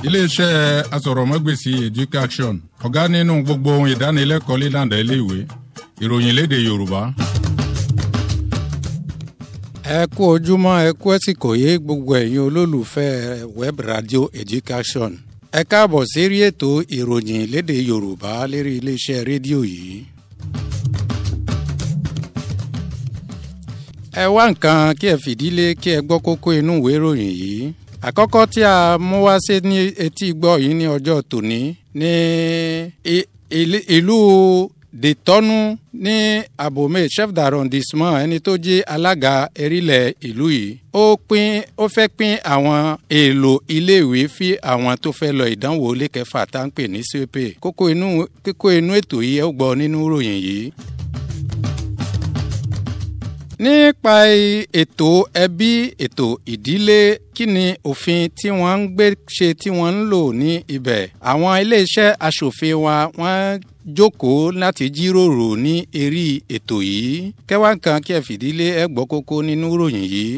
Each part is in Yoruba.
iléeṣẹ́ asọ̀rọ̀mọ́gbèsì education ọ̀gá nínú gbogbo ohun ìdánilẹ́kọ̀ọ́ lílànà iléèwé ìròyìn léde yorùbá. ẹ kú ojúmọ́ ẹ kú ẹ̀sìkò yé gbogbo ẹ̀yin olólùfẹ́ web radio education ẹ káàbọ̀ sérí ètò ìròyìn léde yorùbá lérí iléeṣẹ́ rédíò yìí. ẹ wá nǹkan kí ẹ fìdílé kí ẹ gbọ́ kókó inú ìwé ìròyìn yìí àkọ́kọ́ tí a mú wá sí ní etí gbọ́ yìí ní ọjọ́ tòní ní ìlú dètọ́nú ní abome chef d'arrondissement ẹni tó jẹ́ alága erílẹ̀ ìlú yìí ó pín ó fẹ́ pín àwọn èèlò iléèwé fi àwọn tó fẹ́ lọ ìdánwò lẹ́kẹ̀fà tá ń pè ní cp kókó inú kókó inú ètò yìí ẹ gbọ́ nínú ìròyìn yìí nípa ètò ẹbí ètò ìdílé kí ni òfin tí wọ́n ń gbé ṣe tí wọ́n ń lò ní ibẹ̀ àwọn iléeṣẹ́ aṣòfin wa wọ́n jókòó láti jíròrò ní eré ètò yìí kẹwàá kan kí ẹ fìdílé ẹ gbọ́ kókó nínú ìròyìn yìí.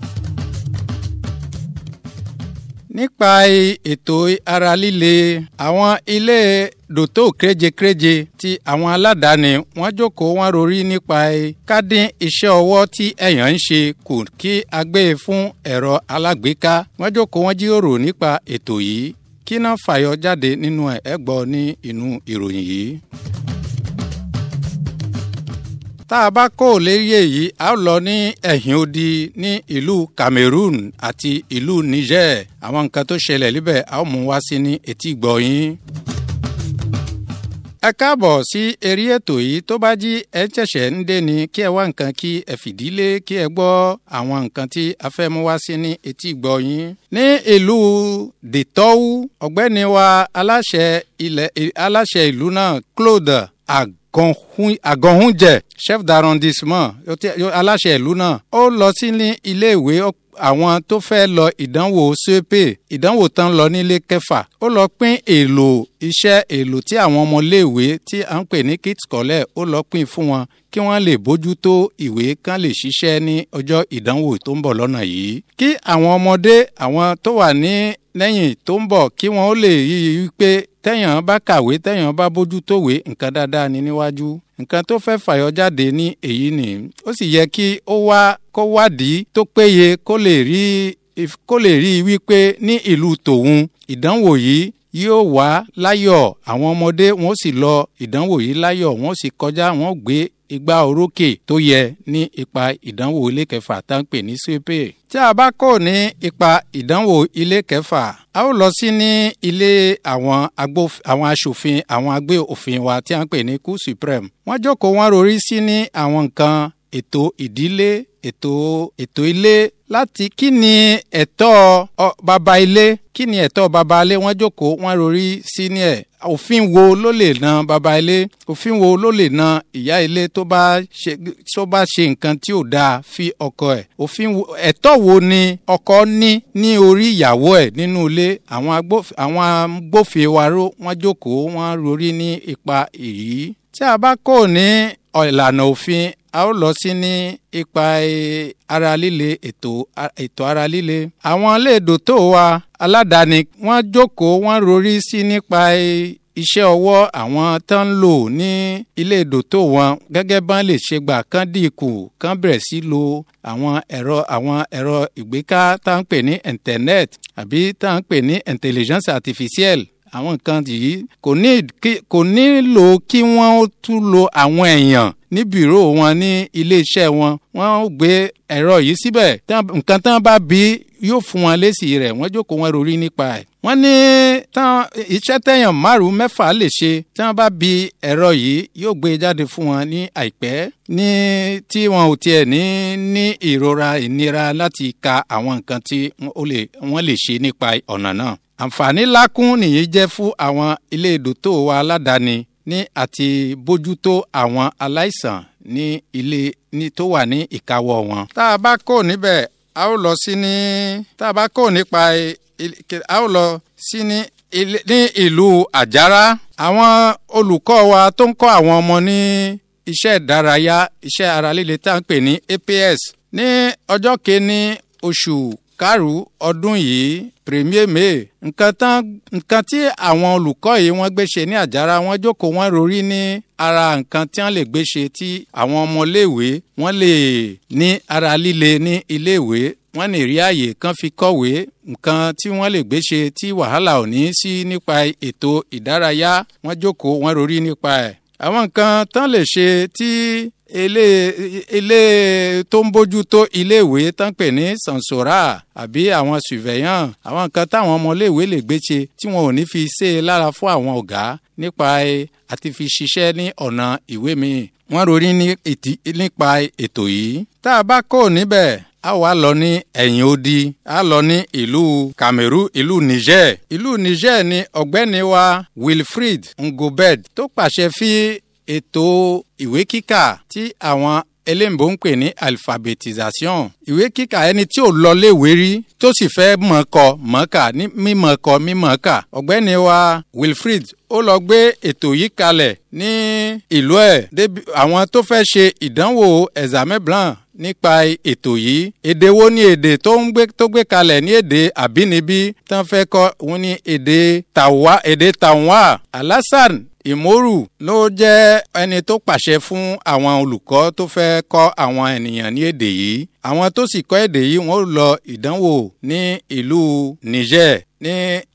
nípa ètò ara líle àwọn ilé dòtó kéréje-kéréje ti àwọn aládàáni wọ́n jókòó wọ́n rorí nípa kádín iṣẹ́ ọwọ́ tí èèyàn ń ṣe kù kí a gbé e fún ẹ̀rọ alágbèéká wọ́n jókòó wọ́n jíròrò nípa ètò yìí kí náà fàyọ jáde nínú ẹ̀ ẹ́ gbọ́ ní inú ìròyìn yìí tá a bá kó lérí èyí a ó lọ ní ẹ̀yìn odi ní ìlú cameroon àti ìlú niger àwọn nǹkan tó ṣẹlẹ̀ níbẹ̀ a ó mú wá sí ní etí gbọ̀yìn. ẹ káàbọ̀ sí eré ètò yìí tó bá jí ẹ ṣẹ̀ṣẹ̀ ń dé ni kí ẹ wá nǹkan kí ẹ fìdílé kí ẹ gbọ́ àwọn nǹkan tí a fẹ́ mú wá sí ní etí gbọ̀yìn. ní ìlú dètọ́wú ọ̀gbẹ́ni wa aláṣẹ ilẹ̀ aláṣẹ ìlú náà claude ag àgọ̀húnjẹ chef d'arrondissement aláṣẹ ìlú náà ó lọ sí ní iléèwé àwọn tó fẹ́ lọ ìdánwò cep ìdánwò tán lọ nílé kẹfà ó lọ pín èlò iṣẹ́ èlò tí àwọn ọmọléèwé tí à ń pè ní kit scolaire ó lọ pín fún wọn kí wọ́n lè bójútó ìwé kán lè ṣiṣẹ́ ní ọjọ́ ìdánwò tó ń bọ̀ lọ́nà yìí kí àwọn ọmọdé àwọn tó wà ní lẹ́yìn tó ń bọ̀ kí wọ́n ó lè yí i pé tẹ́yàn bá kàwé tẹ́yàn bá bójútówé nǹkan dáadáa ní níwájú nǹkan tó fẹ́ fàyọ jáde ní èyí ni ó sì yẹ kí ó wá kó wádìí tó péye kó lè rí kó lè rí i wípé ní ìlú tòun ìdánwò yìí yóò wá láyọ̀ àwọn ọmọdé wọn ó sì lọ ìdánwò yìí láyọ̀ wọn ó sì kọjá wọn ó gbé igba orókè tó yẹ ní ipa ìdánwò ilé kẹfà tá ń pè ní sepe. tí a bá kò ní ipa ìdánwò ilé kẹfà a ó lọ sí ní ilé àwọn àwọn aṣòfin àwọn agbé òfin wa tí a ń pè ní cour supreme. wọ́n jókòó wọ́n rorí sí ní àwọn nǹkan ètò ìdílé ètò ètò ilé láti kí ni ẹ̀tọ́ baba ilé kí ni ẹ̀tọ́ baba ilé wọ́n jókòó wọ́n rorí sí ní ẹ̀ òfin wo ló lè na baba ilé òfin wo ló lè na ìyá ilé tó bá ṣe tó bá ṣe nǹkan tí ò dáa fi ọkọ ẹ̀ òfin wo ẹ̀tọ́ wo ni ọkọ ní ní orí ìyàwó ẹ̀ nínú ilé àwọn agbófinró wọ́n jókòó wọ́n rorí ní ipa èyí tí a bá kò ní ìlànà òfin a ó lọ sí ní ipa ara líle ètò ètò ara líle. àwọn iléèdò tó wa aládàáni wọ́n jókòó wọ́n rorí sí nípa iṣẹ́ ọwọ́ àwọn tó ń lò ní iléèdò tó wọn gẹ́gẹ́ bá lè ṣe gbà kán dínkù kán bẹ̀rẹ̀ sí lo àwọn ẹ̀rọ àwọn ẹ̀rọ ìgbéká tá à ń pè ní internet àbí tá à ń pè ní intelligence artificielle àwọn nǹkan yìí kò nílò kí wọ́n tún lo àwọn èèyàn ní bìró wọn ní iléeṣẹ́ wọn wọ́n gbé ẹ̀rọ yìí síbẹ̀ nǹkan tán bá bí yóò fún wọn lésì rẹ̀ wọ́n jókòó wọn rorí nípa ẹ̀. wọ́n ní tán iṣẹ́ tẹ̀yàn márùn-ún mẹ́fà lè ṣe tí wọ́n bá bí ẹ̀rọ yìí yóò gbé jáde fún wọn ní àìpẹ́ ní tí wọn ò tiẹ̀ ní ní ìrora ìnira láti ka àwọn nǹkan tí wọ́n lè ṣe nípa ọ̀nà náà àǹfààní lákún nìyí jẹ́ fún àwọn ilé ìdòtò wa aládàáni ní àti bójútó àwọn aláìsàn ní ilé ní tó wà ní ìkáwọ́ wọn. tá a bá kó níbẹ̀ a ó lọ sí ní tá a bá kó nípa a ó lọ sí ní ní ìlú àjàrà àwọn olùkọ́ wa tó ń kọ́ àwọn ọmọ ní iṣẹ́ ìdárayá iṣẹ́ ara líle tá à ń pè ní APS ní ọjọ́ kìíní oṣù karùn ọdún yìí premier may nǹkan tán nǹkan tí àwọn olùkọ́ yìí wọ́n gbé ṣe ní àjàrà wọ́n jókòó wọ́n rorí ní ara nǹkan tí wọ́n lè gbé ṣe tí àwọn ọmọléèwé wọ́n lè ní ara líle ní iléèwé wọ́n lè rí àyè kan fi kọ̀wé nǹkan tí wọ́n lè gbé ṣe tí wàhálà ò ní sí nípa ètò ìdárayá wọ́n jókòó wọ́n rorí nípa ẹ̀ àwọn nǹkan tán lè ṣe tí ilé ilé tó ń bójú tó iléèwé tán pè ní sansora àbí àwọn surveillant àwọn nǹkan táwọn ọmọléèwé lè gbé ṣe tí wọn ò ní fi ṣe é lára fún àwọn ọ̀gá nípa àti fi ṣiṣẹ́ ní ọ̀nà ìwé mi wọ́n rorí nípa ètò yìí tá a bá kó níbẹ̀ a wá lọ ní ẹ̀yìn odi a lọ ní ìlú Cameroon ìlú Niger ìlú Niger ni ọ̀gbẹ́ni wa Wilfrid Ngobed tó pàṣẹ fi ètò ìwé kíkà tí àwọn eléǹbó ń pè ní alphabetisation ìwé kíkà ẹni tí ò lọ léèwé rí tó sì fẹ́ mọ̀ọ́kọ mọ̀ọ́kà ní mímọ̀ọ́kọ mímọ̀ọ́kà ọ̀gbẹ́ni wa Wilfrid ó lọ gbé ètò yìí kalẹ̀ ní ìlú ẹ̀ débi àwọn tó fẹ́ ṣe ìdánwò examen blanc nípa ètò yìí èdè wo ni èdè tó ń gbé tó gbé kalẹ̀ ní èdè àbínibí tán fẹ́ kọ́ òun ní èdè tàwa èdè tàwa Alassane ìmórù ló jẹ́ ẹni tó pàṣẹ fún àwọn olùkọ́ tó fẹ́ kọ́ àwọn ènìyàn ní èdè yìí àwọn tó sì kọ́ èdè yìí wọ́n lọ ìdánwò ní ìlú Niger ní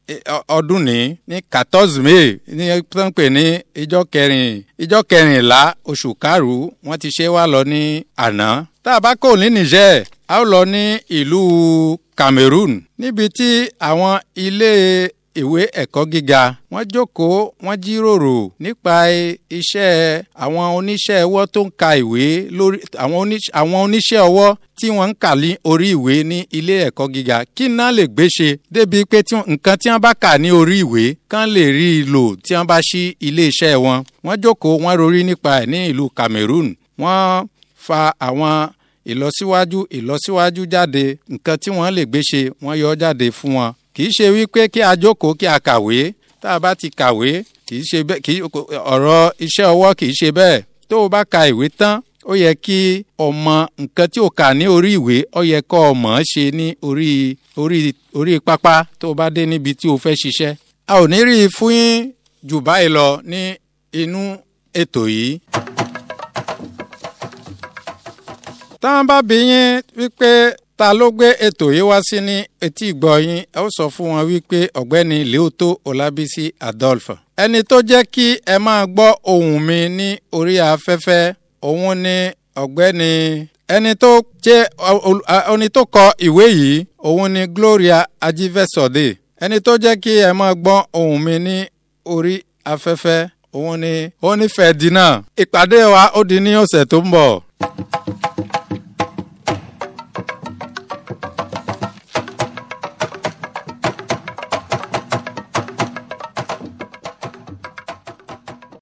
ọdún ní ní quatorze may ní pé ní ìjọ kẹrin ìjọ kẹrìnlá oṣù karùn-ún wọ́n ti ṣe wá lọ ní àná tá a bá kò ní Niger a ó lọ ní ìlú Cameroon níbi tí àwọn ilé ìwé ẹ̀kọ́ gíga wọ́n jókòó wọ́n jíròrò nípa iṣẹ́ àwọn oníṣẹ́ ọwọ́ tó ń ka ìwé lórí àwọn oníṣẹ́ ọwọ́ tí wọ́n ń kà ní orí ìwé ní ilé ẹ̀kọ́ gíga kí náà lè gbé ṣe débi pé nǹkan tí wọ́n bá kà ní orí ìwé kán lè rí i lò tí wọ́n bá ṣí ilé iṣẹ́ wọn wọ́n jókòó wọ́n rorí nípa ẹ̀ ní ìlú Cameroon wọ́n fa àwọn ìlọsíwájú ìlọsíwájú jáde nǹkan tí wọ́n lè gbé ṣe wọ́n yọ jáde fún wọn kì í ṣe wípé kí a jókòó kí a kàwé tá a bá ti kàwé kì í ṣe bẹ́ẹ̀ kì í ọ̀rọ̀ iṣẹ́ ọwọ́ kì í ṣe bẹ́ẹ̀ tó o bá ka ìwé tán ó yẹ kí ọmọ nǹkan tí o kà ní orí ìwé ó yẹ kó o mọ̀ ọ́ ṣe ní orí orí orí pápá tó o bá dé níbi tí o fẹ́ ṣiṣẹ́. a ò ní rí i fún yín jù báyìí lọ ní inú ètò yìí. táwọn bá bí yín wípé ta ló gbé ètò yìí wá sí ní etí ìgbọ́ yín ẹ ó sọ fún wọn wípé ọ̀gbẹ́ni Leoto Olabisi Adolphe. ẹni tó jẹ́ kí ẹ máa gbọ́ ohùn mi ní orí afẹ́fẹ́ òun ni ọ̀gbẹ́ni ẹni tó jẹ́ ẹni tó kọ ìwé yìí òun ni Gloria Ajivesode ẹni tó jẹ́ kí ẹ máa gbọ́ ohùn mi ní orí afẹ́fẹ́ òun ni òun ni Ferdinand ìpàdé wa ó di ní ọ̀sẹ̀ tó ń bọ̀.